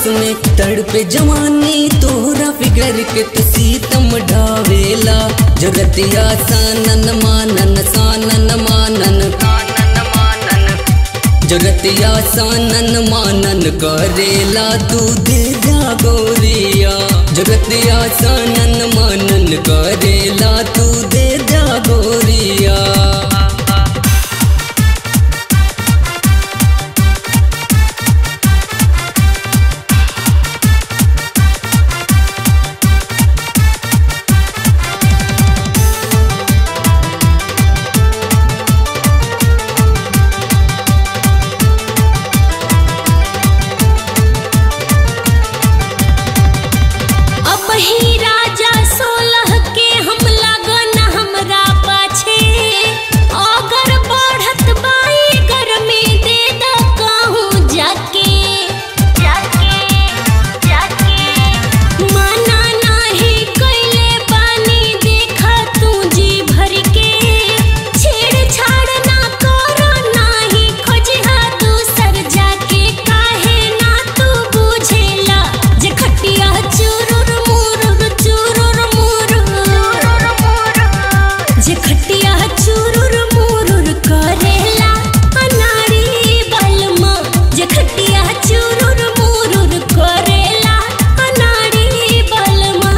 बस में तड़पे जवानी तोहरा फिगर के तो सीतम ढावेला जगतिया सानन मानन सानन मानन जगतिया सानन मानन करेला तू दे जा गोरिया जगतिया सानन मानन करेला तू दे जा गोरिया अब ही राजा सोलह के हम लगन हमरा पाछे अगर बढ़त बाई गर्मी दे द कहूँ जाके जाके जाके माना नाही कैले बानी देखा तू जी भर के छेड़छाड़ ना करो नाही खोजहा दूसर जाके काहे ना तू बुझेला जे खटिया चुरुर मुरुर चुरुर मुरुर जे खटिया चुरुर मुरुर करेला अनारी बलमा जे खटिया चुरुर मुरुर करेला अनारी बलमा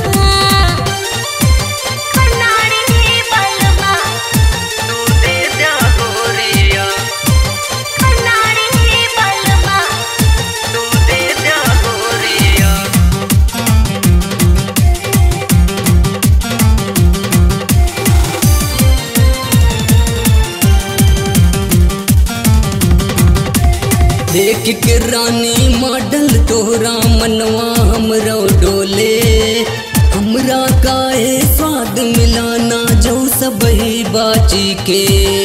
अनारी बलमा दे जा गोरिया अनारी बलमा तू दे जा गोरिया देख के रानी मॉडल तोहरा मनवा हमरो डोले हमरा काहे स्वाद मिलाना जो सब ही बाची के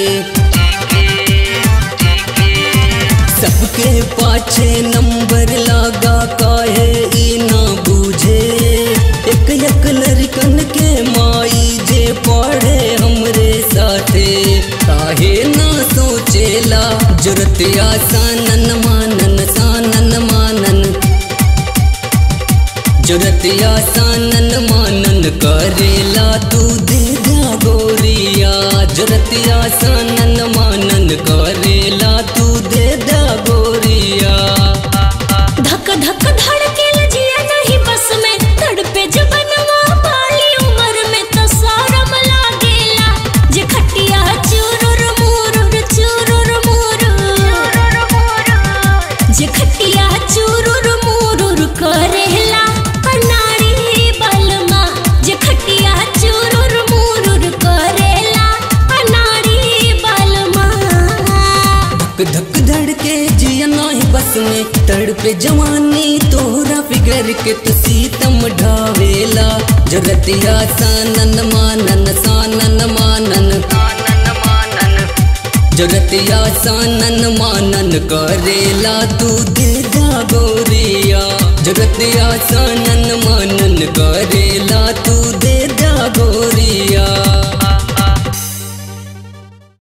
सबके पाछे नंबर लागा काहे ई ना बूझे एक एक लड़कन के माई जे पढ़े हमरे साथे काहे ना सोचेला जरतिया सानन मानन सानन मानन जरतिया सानन मानन करेला तू दे जा गोरिया जरतिया सानन मानन करेला तू दे जा गोरिया धक धक धड़के लजिया नहीं बस में तड़पे जबनवा पाली उम्र में तो शरम लागेला जे खटिया चुरुर मुरुर चुरुर मुरुर जे खटिया चुरुर मुरुर करेला अनारी बलमा जे खटिया चुरुर मुरुर करेला अनारी बलमा धक धक धड़के जिया नाही बस में तड़पे जवानी तोहरा फिगर के तो सीतम ढावेला जगतिया सानन मानन सानन मानन जगतिया सानन मानन करेला तू दे जा गोरिया जगतिया सानन मानन कर